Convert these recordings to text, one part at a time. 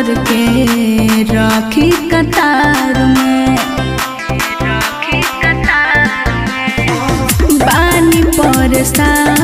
जर के राखी कतार में बानी परेशान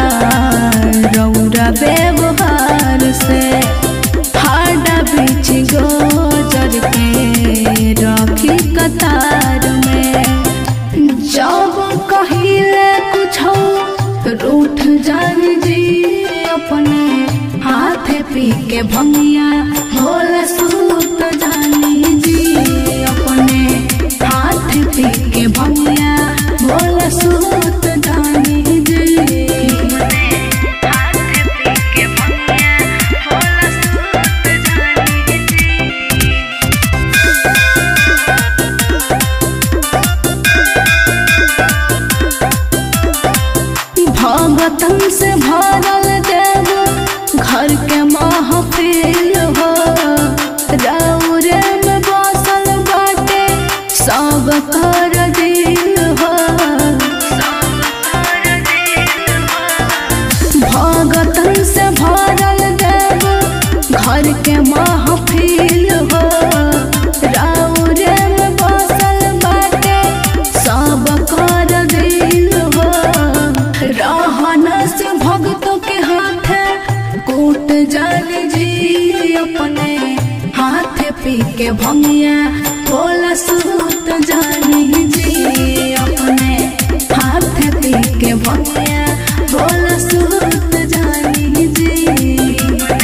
रौरा व्यवहार से हाडा बीच गोजर के राखी कतार में जब कहिले कुछ रूठ जान जी अपने हाथ पी के भंगिया भोला सूत जानी जी अपने हाथ पी के भंगिया भोला सूत जानी जी भगतन से भरल देव घर के महफिल हो रौरे में बसल बाटे सब कर दिल हो भगतन से भरल देव घर के महफिल हो रौरे में बसल बाटे सब कर दिल हो रहन से भक्तों के हाथ कूट जान जी अपने हाथ पी के भंगिया बोला सूत जानी जी अपने हाथ पी के भंगिया बोला सूत जानी जी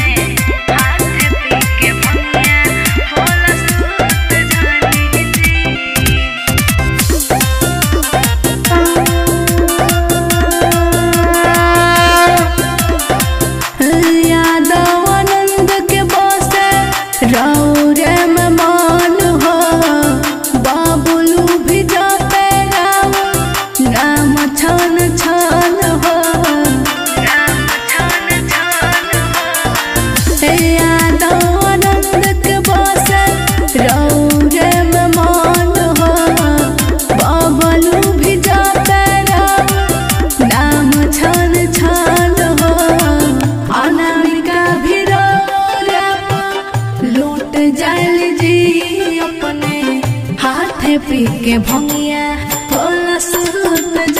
यादव आनंद के बसे रौरे में मान हो बाबुलू भी जाते राम नाम छन छन हो यादव आनंद के बसे रौरे में मान हो बाबुलू भी जाते राम नाम छन छन हो अनामिका भी रौरपा लूट जाल जी अपने हाथ पी के भंगिया भोला सूत